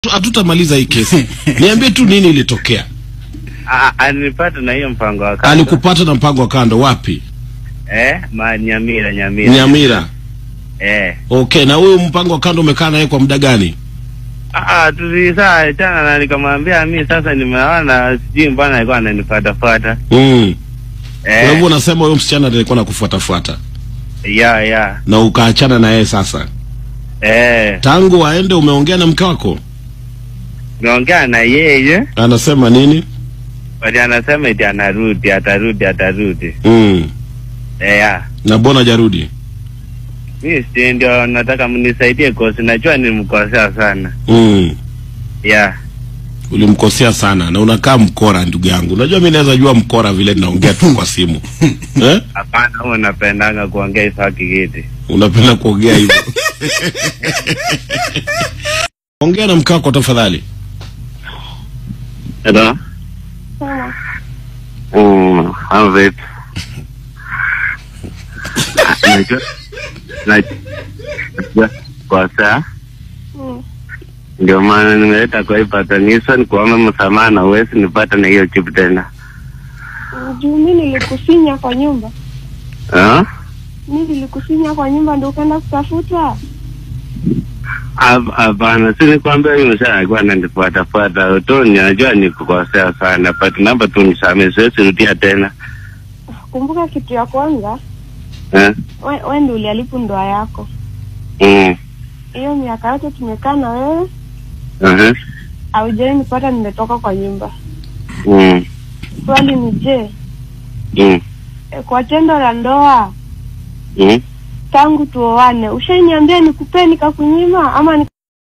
hatutamaliza hii kesi. Niambie tu nini ilitokea. Ah, alinipata na hiyo mpango wa kando. Alikupata na mpango wa kando wapi? Eh, ma Nyamira, Nyamira. Nyamira. Eh. Okay, na huyu mpango wa kando umekaa naye kwa muda gani? Ah, tulisaa tena na nikamwambia mimi sasa nimeona sijui mbona alikuwa ananifuata fuata. Mm. Kwa hivyo Eh. unasema huyo msichana ndiye alikuwa nakufuatafuata Ya, ya. na ukaachana na yeye sasa. Eh. Tangu aende umeongea na mke wako? Naongea na yeye, Anasema nini? bali anasema eti anarudi, atarudi, atarudi. Mm. Eh, ya. Na mbona hajarudi? Mimi si ndio nataka mnisaidie kosi, najua nilimkosea sana. Mm. Ya. Ulimkosea sana na unakaa mkora ndugu yangu. Unajua mimi naweza jua mkora vile naongea tu kwa simu. eh? Hapana, huwa napendanga kuongea ifaki kiti. Unapenda kuongea hivyo. Ongea na mke wako tafadhali. Hello? Sawa. Mm, I'm vipi? Najua najua kwa saa Mm. ndio maana nimeleta kwa hii patanisho nikuombe msamaha na uwezi nipata na hiyo chip tena. Juu mi nilikufinya kwa nyumba, Ah? mi nilikufinya kwa nyumba ndio ukaenda kutafuta. Hap- Hapana, si nikwambia huyu mshaa alikuwa ananifuata fuata tu, najua nikukosea sana, but naomba tu nisamehe, siwezi rudia tena. Kumbuka kitu ya kwanza, Eh? we, we ndio uliharibu ndoa yako. Mm. Hiyo miaka yote tumekaa na wewe, Uh-huh. haujai nipata nimetoka kwa nyumba. Mm. Swali ni je, Mm. e, kwa tendo la ndoa Mm. tangu tuoane, ushainiambia nikupee nikakunyima ama